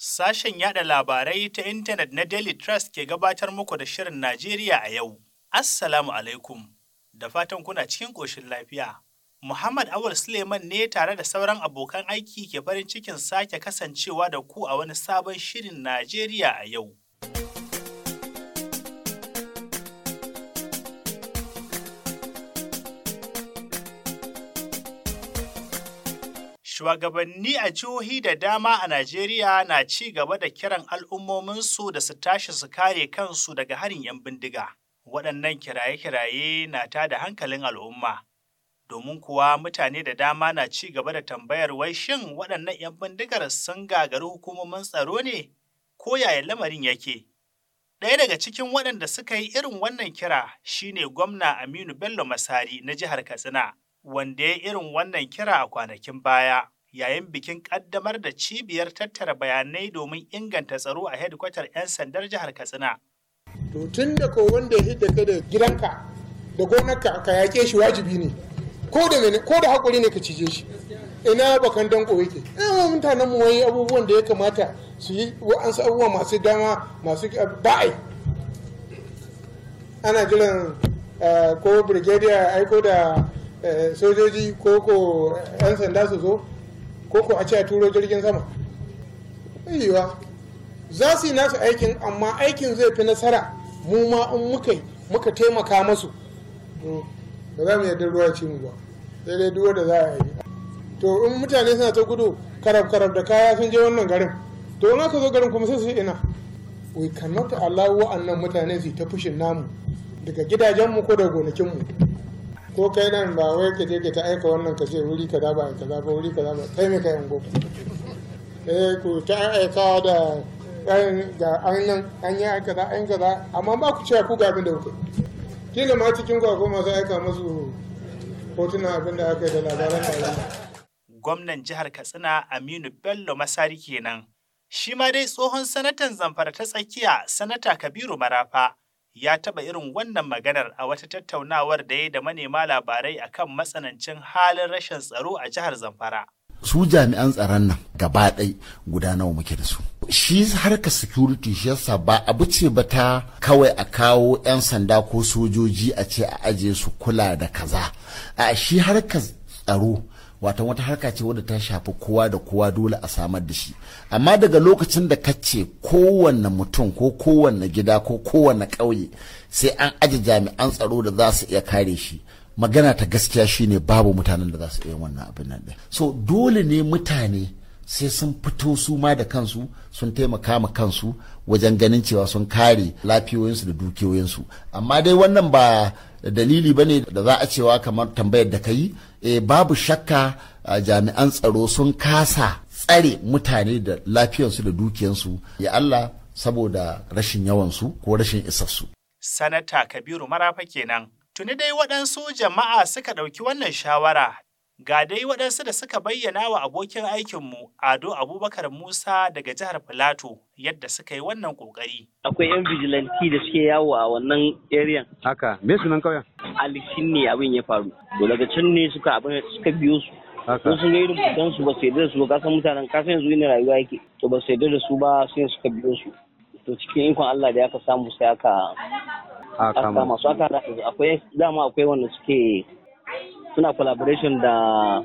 Sashen yada labarai ta intanet na Daily Trust ke gabatar muku da Shirin Najeriya a yau. Assalamu alaikum, da fatan kuna cikin ƙoshin lafiya. Muhammad Awul Suleiman ne tare da sauran abokan aiki ke farin cikin sake kasancewa da ku a wani sabon Shirin Najeriya a yau. Shugabanni a jihohi da dama a Najeriya na ci gaba da kiran al'ummominsu da su tashi su kare kansu daga harin 'yan bindiga. Waɗannan kiraye-kiraye na tada hankalin al'umma. Domin kuwa mutane da dama na ci gaba da tambayar wai shin waɗannan 'yan bindigar sun gagari hukumomin tsaro ne? Ko yaya lamarin yake? Ɗaya daga cikin waɗanda suka yi irin wannan kira shine gwamna Aminu Bello Masari na jihar Katsina. wanda ya irin wannan kira a kwanakin baya yayin bikin kaddamar da cibiyar tattara bayanai domin inganta tsaro a hedkwatar 'yan sandar jihar katsina to tun da ko wanda ya hidda ka da gidanka da gonarka ka yake shi wajibi ne ko da ko da hakuri ne ka cije shi ina bakan danko yake ina mutanen mu wai abubuwan da ya kamata su yi wa'ansu abubuwa masu dama masu ba'ai ana jiran ko brigadier aiko da sojoji ko ko 'yan sanda su zo ko ko a ce a turo jirgin sama yiwa za su yi nasu aikin amma aikin zai fi nasara mu ma in muka muka taimaka masu ba za mu yarda ruwa ci mu ba sai dai duwa da za a yi to in mutane suna ta gudu karab karab da kaya sun je wannan garin to in aka zo garin kuma sai su ina we cannot allow wa'annan mutane su ta fushin namu daga gidajenmu ko daga gonakinmu ko kai nan ba wai ka je ka ta aika wannan ka ce wuri kaza ba kaza ba wuri kaza ba kai me kai ungo eh ku ta aika da ga an nan an yi kaza an kaza amma ba ku cewa ku ga abin da kuke kila ma cikin ku akwai masu aika musu hotunan abin da aka yi da labaran da gwamnan jihar katsina aminu bello masari kenan shi ma dai tsohon sanatan zamfara ta tsakiya sanata kabiru marafa ya taɓa irin wannan maganar a wata tattaunawar da ya da manema labarai akan matsanancin halin rashin tsaro a jihar Zamfara. Su jami'an tsaron nan gaba ɗai guda nawa muke da su. Shi harkar security shi yasa ba abu ce ba ta kawai a kawo 'yan sanda ko sojoji a ce a aje su kula da kaza. A shi harkar tsaro wata wata harka ce wadda ta shafi kowa da kowa dole a samar da shi amma daga lokacin da ka ce kowanne mutum ko kowanne gida ko kowanne ƙauye sai an aje jami'an tsaro da za su iya kare shi magana ta gaskiya shine babu mutanen da za su iya wannan abin nan so dole ne mutane sai sun fito su ma da kansu sun taimaka ma kansu wajen ganin cewa sun kare lafiyoyinsu da dukiyoyinsu amma dai wannan ba dalili ba ne da za a cewa kamar tambayar da ka yi e, babu shakka jami'an tsaro sun kasa tsare mutane da lafiyarsu da dukiyansu ya Allah saboda rashin yawansu ko rashin isassu. Sanata Kabiru Marafa kenan. Tuni dai waɗansu jama'a suka ɗauki wannan shawara Ga dai waɗansu da suka bayyana wa abokin aikinmu Ado Abubakar Musa daga jihar Filato yadda suka yi wannan ƙoƙari. Akwai 'yan vigilanti da suke yawo a wannan area. Haka, me sunan kauyen? Alishin ne abin ya faru. To daga can ne suka abin suka biyo su. Haka. Sun sun ga irin fitan su ba su yarda da su ba kasan mutanen kasan yanzu ina rayuwa yake. To ba su yarda da su ba sai suka biyo su. To cikin ikon Allah da aka samu sai aka A aka kama. kama su aka haɗa su. akwai dama akwai wanda suke suna collaboration da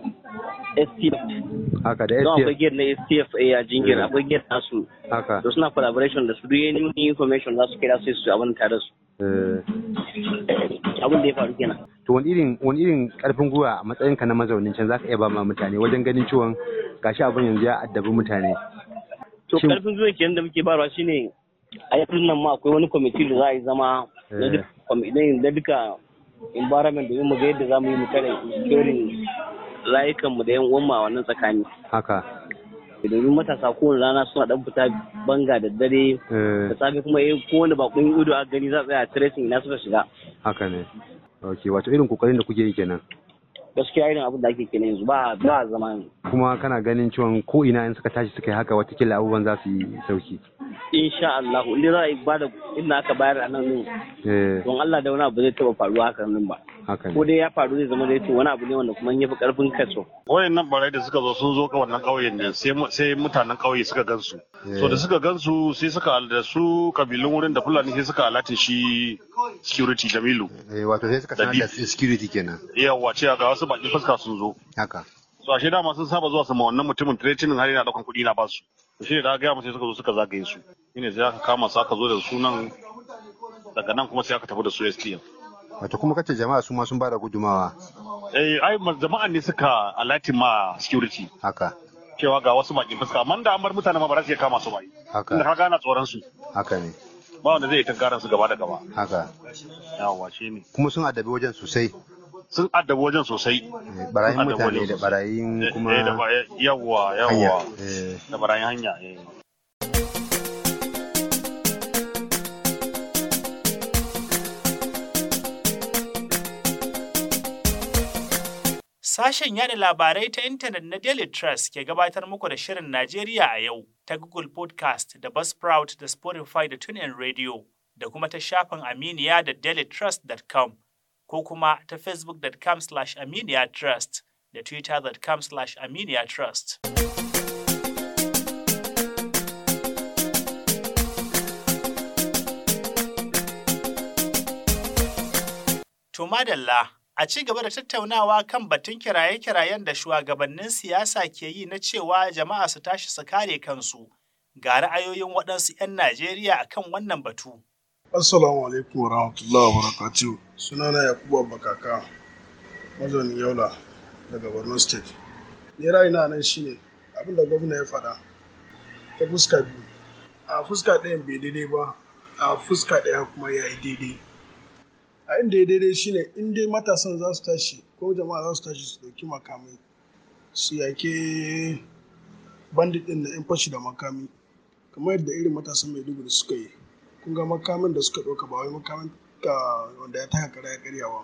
STF. Haka da Don akwai STF. gate na STF a jingir akwai gate nasu. Haka. To suna collaboration da su duk any new information za su kira sai su abin tare da su. Eh, Abin da ya faru kenan. To wani irin wani irin karfin gwiwa a matsayinka na mazaunin can zaka iya ba ma mutane wajen ganin ciwon gashi abin yanzu ya addabi mutane. To Shin- karfin zuwa kenan da muke barwa shine a yanzu nan ma akwai wani kwamiti da za a yi zama na duk- kwami- na duka environment domin mu ga yadda za mu yi mu kare securing rayukanmu da yan uwanmu a wannan tsakani. Haka. Domin matasa kowane rana suna dan fita banga da dare Eh, da safe kuma eh kowane bakon ido a gani za a tsaya tracing ina suka shiga. haka ne. Ok, wato irin kokarin da kuke yi kenan. gaskiya irin abin da ake kenan yanzu ba ba zama yanzu kuma kana ganin cewa ko ina in suka tashi suka yi haka watakila abubuwan za su yi sauki insha Allah inda za a yi bada inda aka bayar a nan din eh don Allah da wani abu zai taba faruwa haka nan ba haka ko ne dai ya faru zai zama da yace wani abu ne wanda kuma ya fi karfin kaso wayannan barai da suka zo sun zo ka wannan ƙauyen ne sai mu- sai mutanen ƙauye suka gansu so da suka gansu sai suka da su kabilun wurin da fulani sai suka alatin shi security jamilu eh wato sai suka sanar da security kenan yawa ce ga wasu baki fuska sun zo haka so ashe dama sun saba zuwa su ma wannan mutumin tretinin har yana daukan kuɗi na basu to shi ne da gaya sai suka zo suka zagaye su shine sai aka kama su aka zo da su nan daga nan kuma sai aka tafi da su STM wato kuma kace jama'a su ma sun bada gudumawa eh ai ma- jama'an ne suka alatin ma security haka cewa ga wasu bakin fuska amma da an bar mutane ma ba za su iya kama su ba Haka. inda ka gana tsoron su haka ne ba wanda zai yi tankaran su gaba da gaba haka yawa shi ne kuma sun addabi wajen sosai sun addabi wajen sosai eh, barayin Sun addabi mutane wajen da sosai. barayin Eh, kuma eh, da ba- eh, yawa hanya yawa eh da barayin hanya eh. Sashen yada labarai ta intanet na Daily Trust ke gabatar muku da Shirin Najeriya a yau ta Google Podcast da Buzzsprout da Spotify da TuneIn Radio da kuma ta shafin Aminiya da dailytrust.com ko kuma ta facebook.com slash aminiya trust da twitter.com slash aminiya trust. To madalla, a ci gaba da tattaunawa kan batun kiraye-kirayen da shugabannin siyasa ke yi na cewa jama'a su tashi su kare kansu. Ga ra'ayoyin waɗansu 'yan Najeriya a kan wannan batu. Assalamu alaikum wa rahmatullahi wa barakatuhu. Sunana Yakubu Abubakaka, mazaunin Yola daga Borno State. Ni ra'ayina nan shine abin da gwamna ya faɗa ta fuska biyu. A fuska ɗayan bai daidai ba, a fuska ɗaya kuma ya yi daidai. A inda ya daidai shine in dai matasan za su tashi ko jama'a za su tashi su ɗauki makamai su yake bandit ɗin na 'yan fashi da makami kamar yadda irin matasan Maiduguri suka yi. kun ga makamin da suka ɗauka ba wai makamin ka wanda ya taka kara ya karyawa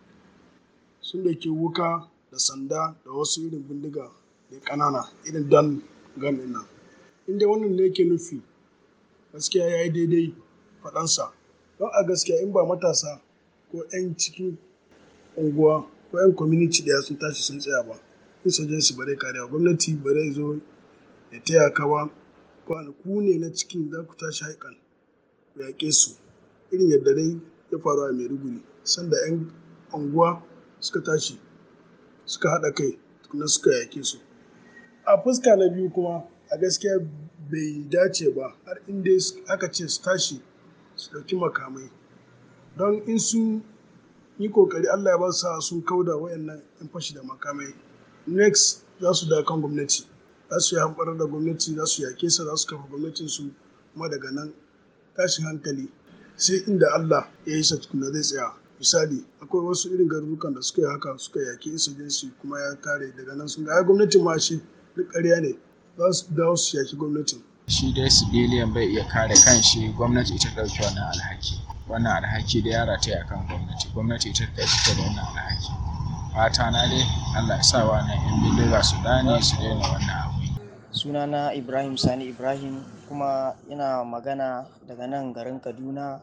sun ɗauki wuka da sanda da wasu irin bindiga da ƙanana irin dan gan ɗin nan in dai wannan ne yake nufi gaskiya ya yi daidai faɗansa don a gaskiya in ba matasa ko 'yan cikin unguwa ko 'yan community ɗaya sun tashi sun tsaya ba insurgency ba zai kariya gwamnati ba zai zo ya taya ka ba ku ne na cikin za ku tashi haikan yaƙe su irin yadda dai ya faru a maiduguri sanda 'yan unguwa suka tashi suka haɗa kai tukuna suka yaƙe su a fuska na biyu kuma a gaskiya bai dace ba har inda aka ce su tashi su ɗauki makamai don in sun yi kokari allah ya ba su sa'a sun kauda wayannan 'yan fashi da makamai next za su da kan gwamnati za su yi hamɓarar da gwamnati za su yaƙe sa za su kafa gwamnatinsu kuma daga nan tashin hankali sai inda Allah ya yi sa tukuna zai tsaya misali akwai wasu irin garurukan da suka yi haka suka yaki insurgency kuma ya kare daga nan sun ga ai gwamnatin ma shi duk ƙarya ne za su dawo su yaki gwamnatin shi dai civilian bai iya kare kanshi gwamnati ita ɗauki wannan alhaki wannan alhaki da ya rataya kan gwamnati gwamnati ita ɗauki da wannan alhaki fata na dai Allah ya sa wannan yan bindiga su dane su daina wannan abu sunana ibrahim sani ibrahim kuma ina magana daga nan garin kaduna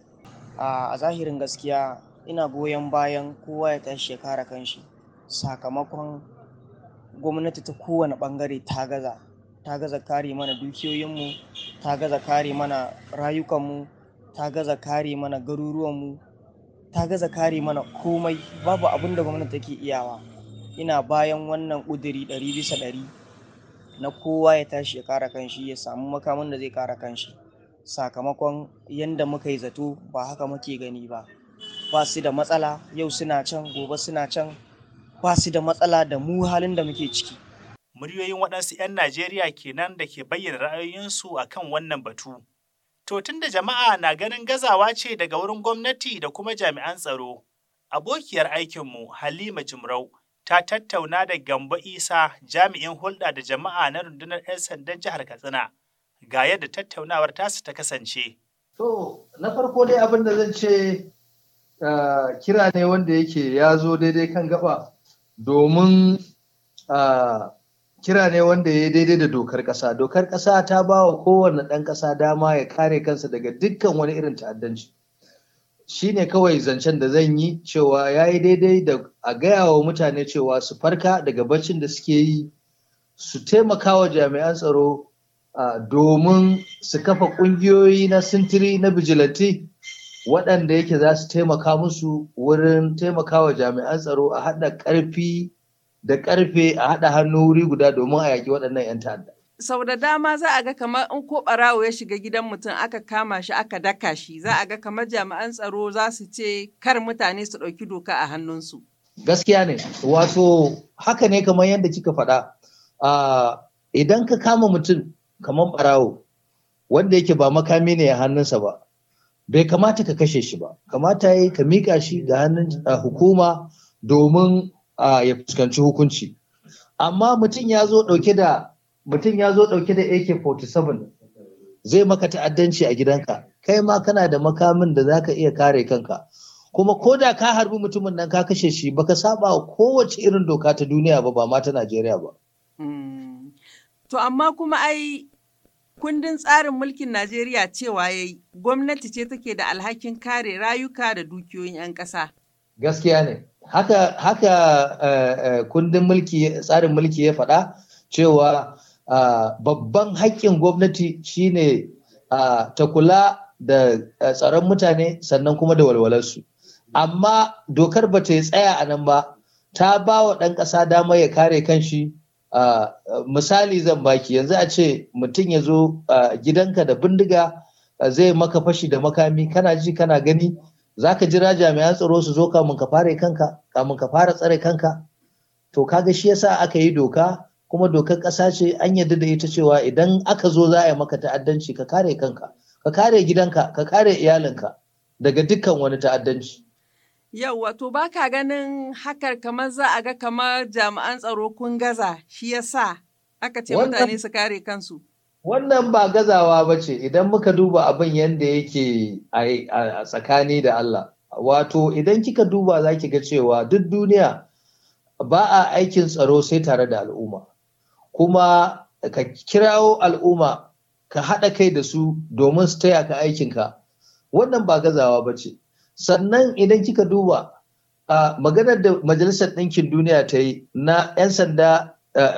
a zahirin gaskiya ina goyon bayan kowa ya tashi ya kare kanshi sakamakon gwamnati ta kowane bangare ta gaza ta gaza kare mana dukiyoyinmu ta gaza kare mana rayukanmu ta gaza kare mana garuruwanmu ta gaza kare mana komai babu abin da gwamnati take iyawa ina bayan wannan ƙuduri ɗari bisa ɗari na kowa ya tashi ya kare kanshi ya samu makamin da zai kare kanshi sakamakon yadda muka yi zato ba haka muke gani ba ba su da matsala yau suna can gobe suna can ba su da matsala da mu halin da muke ciki Muryoyin waɗansu 'yan Najeriya kenan da ke bayyana ra'ayoyinsu a kan wannan batu. To tun da jama'a na ganin gazawa ce daga wurin gwamnati da kuma jami'an tsaro, abokiyar aikinmu Halima Jimrau ta tattauna da Gambo Isa jami'in hulɗa da jama'a na rundunar 'yan sandan jihar Katsina. Ga yadda tattaunawar tasu ta kasance. To, na farko dai abin da zan ce kira ne wanda yake ya zo daidai kan gaba domin kira ne wanda ya daidai da dokar ƙasa dokar ƙasa ta ba wa kowane ɗan ƙasa dama ya kare kansa daga dukkan wani irin ta'addanci shi ne kawai zancen da zan yi cewa ya yi daidai da a gaya wa mutane cewa su farka daga baccin da suke yi su taimaka wa jami'an tsaro domin su kafa ƙungiyoyi na sintiri na bijilanti waɗanda yake za su taimaka musu wurin taimaka wa jami'an tsaro a haɗa ƙarfi da ƙarfe a haɗa hannu wuri guda domin a yaƙi waɗannan 'yan ta'adda. sau da dama za a ga kamar in ko ɓarawo ya shiga gidan mutum aka kama shi aka daka shi za a ga kamar jami'an tsaro za su ce kar mutane su ɗauki doka a hannunsu. Gaskiya ne, wato haka ne kamar yadda kika faɗa. Idan ka kama mutum kamar ɓarawo wanda yake ba makami ne a hannunsa ba, bai kamata ka kashe shi ba, kamata ya ka miƙa shi ga hannun hukuma domin ya fuskanci hukunci. Amma mutum ya zo ɗauke da mutum ya zo ɗauke da AK-47 zai maka ta'addanci a gidanka kai ma kana da makamin da za ka iya kare kanka kuma ko da ka harbi mutumin nan ka kashe shi baka saba wa kowace irin doka ta duniya ba ba ma ta Najeriya ba. To amma kuma ai kundin tsarin mulkin Najeriya cewa yayi gwamnati ce take da alhakin kare rayuka da dukiyoyin 'yan ƙasa. Gaskiya ne. Haka, haka uh, uh, kundin mulki tsarin mulki ya faɗa cewa Uh, babban haƙƙin gwamnati shine uh, ta kula da uh, tsaron mutane sannan kuma da walwalarsu amma dokar ba ta yi tsaya a nan ba ta ba wa ɗan ƙasa dama ya kare kanshi misali zan baki yanzu a ce mutum ya zo gidanka da bindiga zai maka fashi da makami kana ji kana gani za ka jira jami'an tsaro su zo kamun ka fara kanka kamun ka fara tsare kanka to kaga shi yasa aka yi doka kuma dokar ƙasa ce an yarda da ita cewa idan aka zo za a yi maka ta'addanci ka kare kanka ka kare gidanka ka kare iyalinka daga dukkan wani ta'addanci. Yau wato ba ka ganin hakar kamar za a ga kamar jami'an tsaro kun gaza shi yasa aka ce mutane su kare kansu. Wannan ba gazawa ba ce idan muka duba abin yadda yake a tsakani da Allah. Wato idan kika duba za ki ga cewa duk duniya ba a aikin tsaro sai tare da al'umma. kuma ka kirawo al'umma ka haɗa kai da su domin su taya ka aikinka wannan ba gazawa ba ce sannan idan kika duba a maganar da majalisar ɗinkin duniya ta yi na 'yan sanda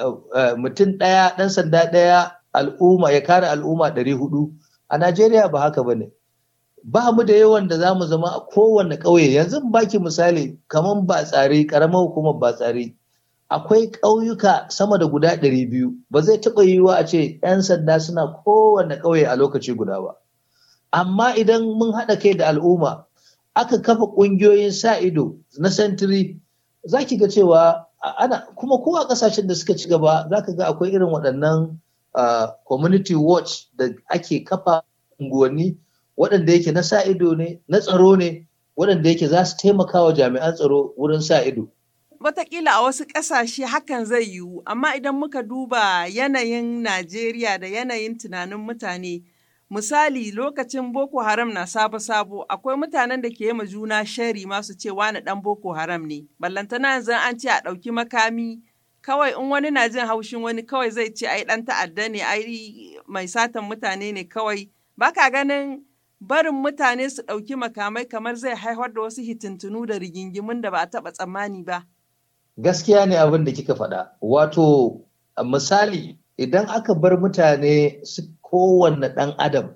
mutum ɗaya ɗan sanda ɗaya al'umma ya kare al'umma ɗari hudu a najeriya ba haka ba ne ba mu da yawan da za mu zama a kowane ƙauye yanzu baki misali kamar ba tsari ƙaramar hukumar ba tsari akwai ƙauyuka sama da guda ɗari biyu ba zai taɓa yiwuwa a ce 'yan sanda suna kowane ƙauye a lokaci guda ba amma idan mun haɗa kai da al'umma aka kafa ƙungiyoyin sa ido na sentiri za ki ga cewa ana kuma ko a ƙasashen da suka ci gaba za ka ga akwai irin waɗannan community watch da ake kafa unguwanni waɗanda yake na sa ido ne na tsaro ne waɗanda yake za su taimaka wa jami'an tsaro wurin sa ido Wataƙila a wasu ƙasashe hakan zai yiwu, amma idan muka duba yanayin Najeriya da yanayin tunanin mutane, misali lokacin Boko Haram na sabo-sabo, akwai mutanen da ke yi juna shari masu ce wani ɗan Boko Haram ne. Ballantana yanzu an ce a ɗauki makami, kawai in wani na jin haushin wani kawai zai ce ai ɗan ta'adda ne, ai mai satan mutane ne kawai. Baka ganin barin mutane su ɗauki makamai kamar zai haifar da wasu hitintunu da rigingimun da ba a taɓa tsammani ba. gaskiya ne abin da kika faɗa wato misali idan aka bar mutane su kowanne ɗan adam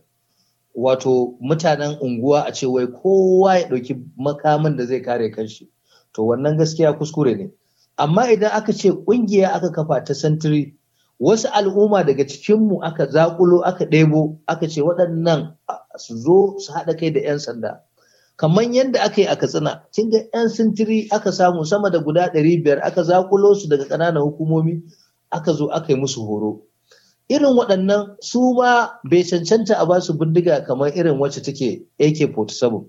wato mutanen unguwa a ce wai kowa ya ɗauki makamin da zai kare kanshi to wannan gaskiya kuskure ne amma idan aka ce ƙungiya aka kafa ta santiri wasu al'umma daga cikinmu aka zaƙulo aka ɗebo aka ce waɗannan su zo su haɗa kai da 'yan sanda kamar yadda aka yi a katsina kin ga 'yan sintiri aka samu sama da guda ɗari biyar aka zakulo su daga ƙananan hukumomi aka zo aka yi musu horo irin waɗannan su ma bai cancanta a basu bindiga kamar irin wacce take AK-47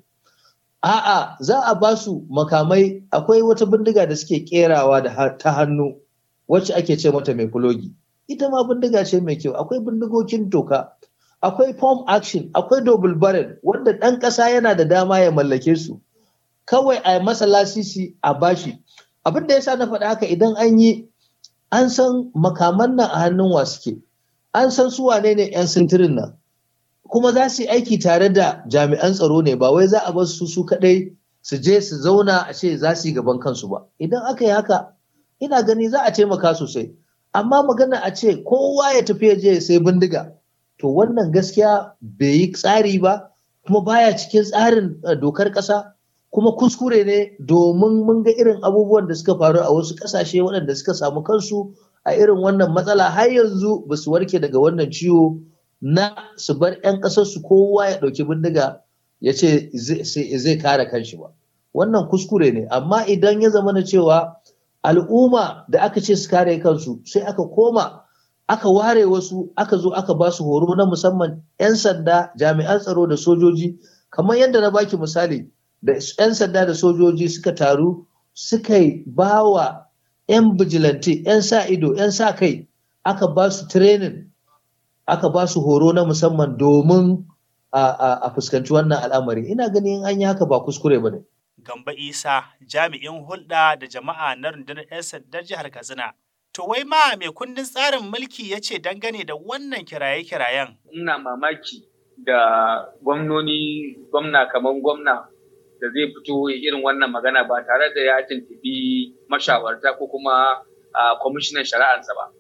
a'a za a basu makamai akwai wata bindiga da suke kerawa da ta hannu wacce ake ce mata mai kulogi ita ma bindiga ce mai kyau akwai bindigogin toka akwai form action akwai double barrel wanda ɗan ƙasa yana da dama ya mallake su kawai a masa lasisi a bashi abin da yasa na faɗa haka idan an yi an san makaman nan a hannun wa suke an san su wane ne 'yan sintirin nan kuma za su yi aiki tare da jami'an tsaro ne ba wai za a bar su su kaɗai su je su zauna a ce za su yi gaban kansu ba idan aka yi haka ina gani za a taimaka sosai amma magana a ce kowa ya tafi ya je sai bindiga to wannan gaskiya bai yi tsari ba kuma baya cikin tsarin dokar ƙasa kuma kuskure ne domin mun ga irin abubuwan da suka faru a wasu ƙasashe waɗanda suka samu kansu a irin wannan matsala har yanzu ba su warke daga wannan ciwo na su bar 'yan ƙasarsu kowa ya ɗauki bindiga ya ce zai kare kanshi ba wannan kuskure ne amma idan ya zama na cewa al'umma da aka ce su kare kansu sai aka koma aka ware wasu aka zo aka ba su horo na musamman 'yan sanda jami'an tsaro da sojoji kamar yadda na baki misali da 'yan sanda da sojoji suka taru suka yi ba wa 'yan bijilanti 'yan sa ido 'yan sa kai aka ba su training aka ba su horo na musamman domin a fuskanci wannan al'amari ina ganin an yi haka ba kuskure ba ne. Gamba Isa jami'in hulɗa da jama'a na rundunar 'yan sandar jihar Katsina. To wai ma mai kundin tsarin mulki ya ce dangane da wannan kiraye-kirayen. Ina mamaki da gwamnoni gwamna kamar gwamna da zai fito irin wannan magana ba tare da ya tuntubi mashawarta ko kuma kwamishinan shari'arsa ba.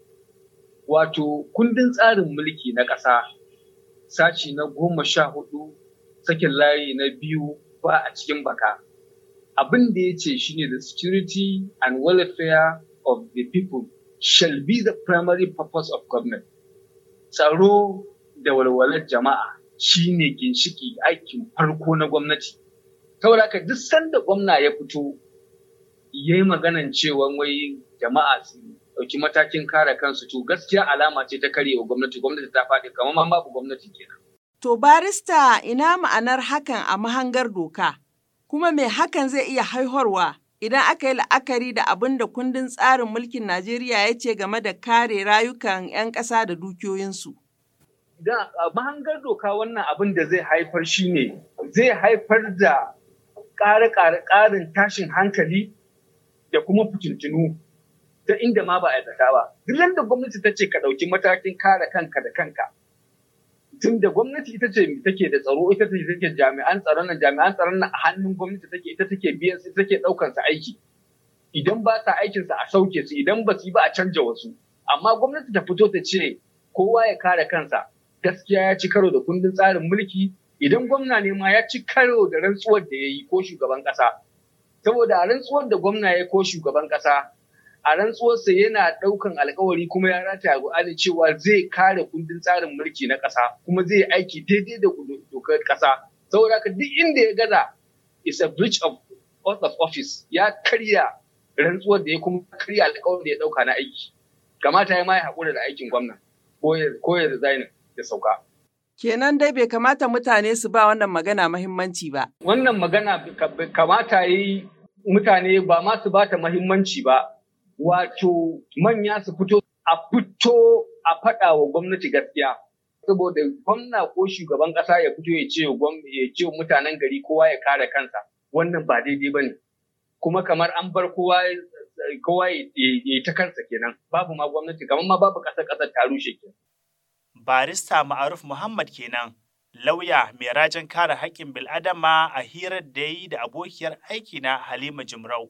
Wato kundin tsarin mulki na ƙasa sashi na goma sha hudu sakin layi na biyu ba a cikin baka. Abin da ya ce shine the security and welfare of the people shall be the primary purpose of government. Tsaro da walwalar jama'a shine ginshiki aikin farko na gwamnati. Saboda haka duk sanda gwamna ya fito ya yi maganan cewa wai jama'a su ɗauki matakin kare kansu to gaskiya alama ce ta karyewa gwamnati gwamnati ta faɗi kamar ma babu gwamnati kenan. To barista ina ma'anar hakan a mahangar doka kuma me hakan zai iya haihuwa idan aka yi la'akari da abin da kundin tsarin mulkin Najeriya ya ce game da kare rayukan 'yan ƙasa da dukiyoyinsu. Da mahangar doka wannan abin da zai haifar shi ne zai haifar da ƙare-ƙarin tashin hankali da kuma fitintunu ta inda ma ba a zata ba. Duk da gwamnati ta ce ka ɗauki matakin kare kanka da kanka. Tun da gwamnati ita ce take da tsaro ita ce take jami'an tsaron nan jami'an tsaron nan a hannun gwamnati take ita take biyan su take ɗaukar su aiki. Idan ba sa aikin sa a sauke su idan ba su yi ba a canja wasu. Amma gwamnati ta fito ta ce kowa ya kare kansa gaskiya ya ci karo da kundin tsarin mulki idan gwamna ne ma ya ci karo da rantsuwar da ya yi ko shugaban ƙasa. Saboda a rantsuwar da gwamna ya ko shugaban ƙasa a rantsuwarsa yana ɗaukan alkawari kuma ya rataya Qur'ani cewa zai kare kundin tsarin mulki na ƙasa kuma zai aiki daidai da dokar ƙasa. Saboda haka duk inda ya gaza is a breach of oath of office ya karya rantsuwar da ya kuma karya alkawarin da ya ɗauka na aiki. Kamata ya ma ya haƙura da aikin gwamna ko ya resign ya sauka. Kenan dai bai kamata mutane su ba wannan magana mahimmanci ba. Wannan magana kamata yi mutane ba ma su bata mahimmanci ba. Wato manya su fito a fito a faɗa wa gwamnati gaskiya. Saboda gwamna ko shugaban ƙasa ya fito ya ce ya ce mutanen gari kowa ya kare kansa. Wannan ba daidai ba ne. Kuma kamar an bar kowa kowa ya yi ta kansa kenan. Babu ma gwamnati kamar ma babu ƙasar ƙasar ta rushe kenan. barista Ma'aruf Muhammad kenan, lauya mai rajin kare haƙƙin bil'adama a hirar da ya yi da abokiyar aiki na Halima Jimrau.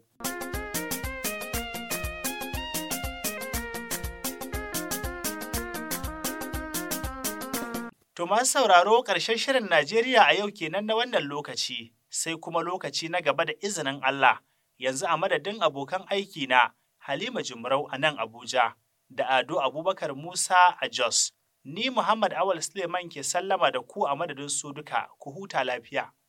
To masu sauraro ƙarshen shirin Najeriya a yau kenan na wannan lokaci, sai kuma lokaci na gaba da izinin Allah, yanzu a madadin abokan aiki na Halima Jimrau a nan Abuja, da Ado Abubakar Musa a Jos. Ni Muhammad Awal Suleiman ke sallama da ku a madadin su duka, ku huta lafiya.